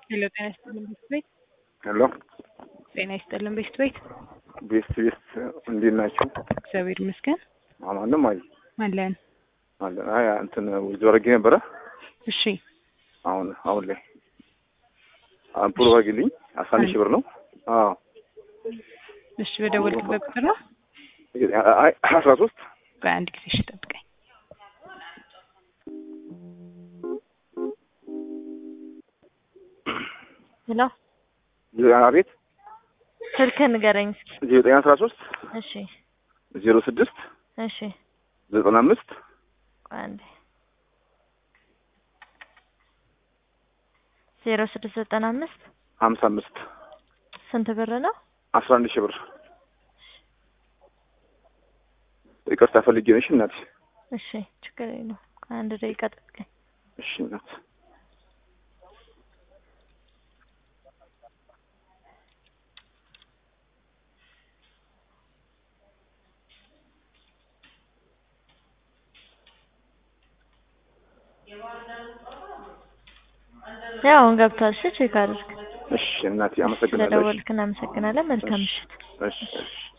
ሄሎ ጤና ይስጥልን ቤስት ቤት ሄሎ ጤና ይስጥልን ቤስት ቤት ቤስት ቤስት እንዴት ናችሁ? እግዚአብሔር ይመስገን አማንም አይ አለን አለ አይ እንትን ወይዘሮ አድርጌ ነበረ እሺ አሁን አሁን ላይ አምፑል ባግልኝ አስራ አንድ ሺህ ብር ነው። አዎ እሺ በደወልክበት ቁጥር ነው አይ አስራ ሶስት ቆይ አንድ ጊዜ እሺ ጠብቀኝ ሄሎ አቤት ስልክ ንገረኝ እስኪ። ዜሮ ዘጠኝ አስራ ሶስት እሺ ዜሮ ስድስት እሺ ዘጠና አምስት ቆይ አንዴ ዜሮ ስድስት ዘጠና አምስት ሀምሳ አምስት ስንት ብር ነው? አስራ አንድ ሺህ ብር ይቅርታ ፈልጌ ነሽ እናቴ። እሺ ችግር የለውም። ቆይ አንድ ደቂቃ ጠብቀኝ። እሺ እናት ያው አሁን ገብቷል። እሺ ቼክ አድርግ። እሺ እናቴ አመሰግናለሁ። እሺ ስለደወልክ እናመሰግናለን። መልካም ምሽት። እሺ እሺ